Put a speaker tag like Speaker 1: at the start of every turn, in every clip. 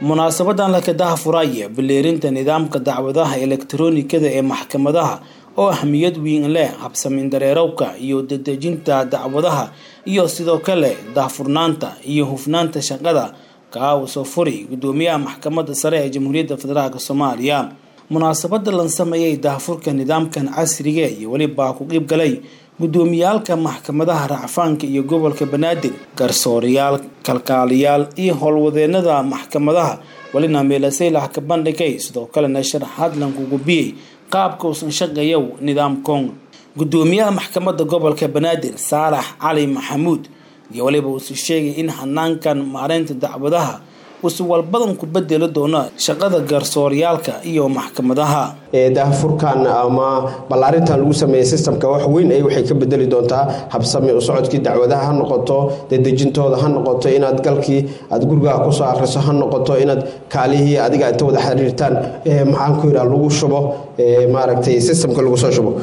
Speaker 1: munaasabadan lakadaha furaya bileerinta nidaamka dacwadaha elektaroonikada ee maxkamadaha oo ahmiyad weyn leh habsamin dareerowka iyo dedejinta dacwadaha iyo sidoo kale daahfurnaanta iyo hufnaanta shaqada kaawsoo furi gudoomiyaha maxkamadda sare ee jamhuuriyadda federaalk soomaaliya munaasabada lan sameeyay daahfurka nidaamkan casriga iyo welibaa ku qiib galay gudoomiyaalka maxkamadaha racfaanka iyo gobolka banaadir garsoorayaal kalkaaliyaal iyo howlwadeenada maxkamadaha welina meelaseylah ka bandhigay sidoo kalena sharaxaad lankugubiyey qaabka uusan shaqeeyow nidaamkon gudoomiyaha maxkamadda gobolka banaadir saalax cali maxamuud iyo weliba uusu sheegay in hanaankan maareynta dacwadaha uusi walbadan ku bedeli doono shaqada garsooryaalka iyo maxkamadaha
Speaker 2: daahfurkan ama ballaarintan lagu sameeyey sistamka wax weyn ay waxay ka bedeli doontaa habsami u socodkii dacwadaha ha noqoto dedejintooda ha noqoto inaad galkii aad gurigaha kusoo akriso ha noqoto inaad kaalihii adiga inta wada xiriirtaan maxaan ku yidhaha lagu shubo maaragtay sistamka lagu soo shubo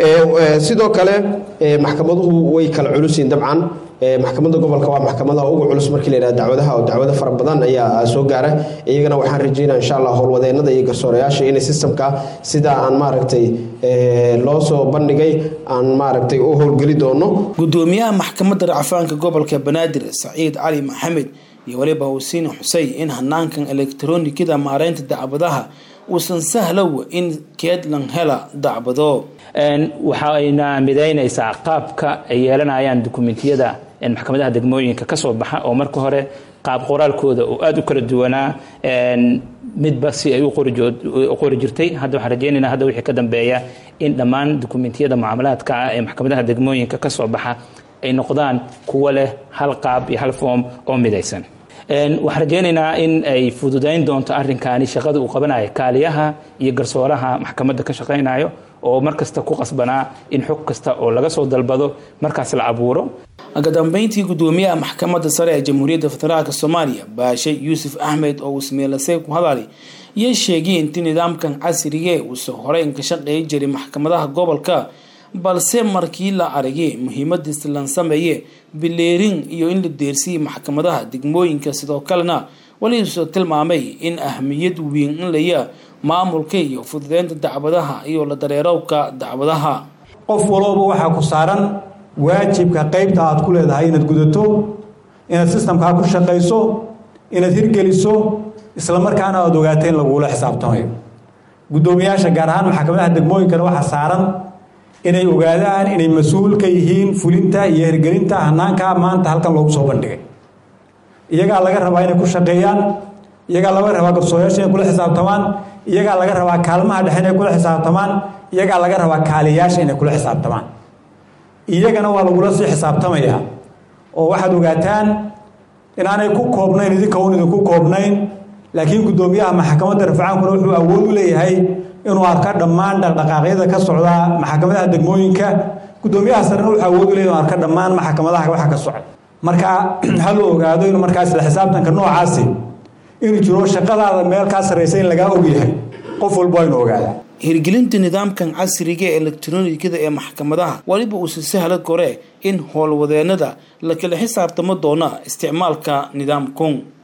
Speaker 2: sidoo kale maxkamaduhu way kala culusiin dabcan maxkamadda gobolka waa maxkamadaha ugu culus markii la yidhaha dacwadaha oo dacwado fara badan ayaa soo gaara iyagana waxaan rajeynaya insha allah howlwadeenada iyo garsoorayaasha inay sistamka sidaa aan maaragtay loo soo bandhigay aan maaragtay u howlgeli doono
Speaker 1: gudoomiyaha maxkamadda racfaanka gobolka banaadir saciid cali maxamed iyo weliba husiin xusey in hanaankan elektaroonikada maareynta dacwadaha uusan sahlow in keedlan hela dacwado
Speaker 3: waxayna midaynaysaa qaabka ay yeelanayaan dukumentiyada maxkamadaha degmooyinka kasoo baxa oo marka hore qaab qoraalkooda oo aada u kala duwanaa midba si ay u qori jirtay hadda waxaan rajeynayna hadda wixii ka dambeeya in dhammaan dukumentiyada mucaamalaadka ah ee maxkamadaha degmooyinka kasoo baxa ay noqdaan kuwo leh hal qaab iyo hal foom oo midaysan waxaan rajeynaynaa in ay fududayn doonto arinkaani shaqada uu qabanayo kaaliyaha iyo garsooraha maxkamadda ka shaqaynayo oo markasta ku qasbanaa in xog kasta oo laga soo dalbado markaas la abuuro
Speaker 1: kadambeyntii gudoomiyaha maxkamadda sare ee jamhuuriyadda federaalk soomaaliya baashe yuusuf axmed oo ismeelasey ku hadalay iyo sheegay intii nidaamkan casrigee uusa horeyn ka shaqeey jiray maxkamadaha gobolka balse markii la aragay muhiimadiisa lan sameeye bileerin iyo in la deersiyay maxkamadaha degmooyinka sidoo kalena weliisu tilmaamay in ahmiyad weyn in laya maamulka iyo fududeynta dacwadaha iyo la dareerowka dacwadaha
Speaker 4: qof walooba waxaa ku saaran waajibka qeybta aad ku leedahay inaad gudato inaad sistamkaa ku shaqayso inaad hirgeliso islamarkaana aada ogaato in lagula xisaabtamayo guddoomiyaasha gaar ahaan maxkamadaha degmooyinkana waxaa saaran inay ogaadaan inay mas-uul ka yihiin fulinta iyo hirgelinta hanaanka maanta halkan loogu soo bandhigay iyagaa laga rabaa inay ku shaqeeyaan iyagaa laga rabaa garsooyaasha inay kula xisaabtamaan iyagaa laga rabaa kaalmaha dhexe inay kula xisaabtamaan iyagaa laga rabaa kaaliyaasha inay kula xisaabtamaan iyagana waa lagula sii xisaabtamayaa oo waxaad ogaataan inaanay ku koobnayn idinka un idinku koobnayn laakiin guddoomiyaha maxkamadda rafcaankuna wuxuu awood u leeyahay inuu arka dhammaan dhaqdhaqaaqyada ka socda maxkamadaha degmooyinka guddoomiyaha sarena wuxuu awood u leeyahy inuu arka dhammaan maxkamadaha waxa ka socda marka ha la ogaado inuu markaa isla xisaabtanka noocaasi inuu jiro shaqadaada meel kaa sarraysa in lagaa ogyahay qof walba aynu ogaadaa
Speaker 1: hirgelinta nidaamkan casriga ee elektaroonikada ee maxkamadaha weliba uusa sahla kore in howlwadeenada la kala xisaabtamo doona isticmaalka nidaamkun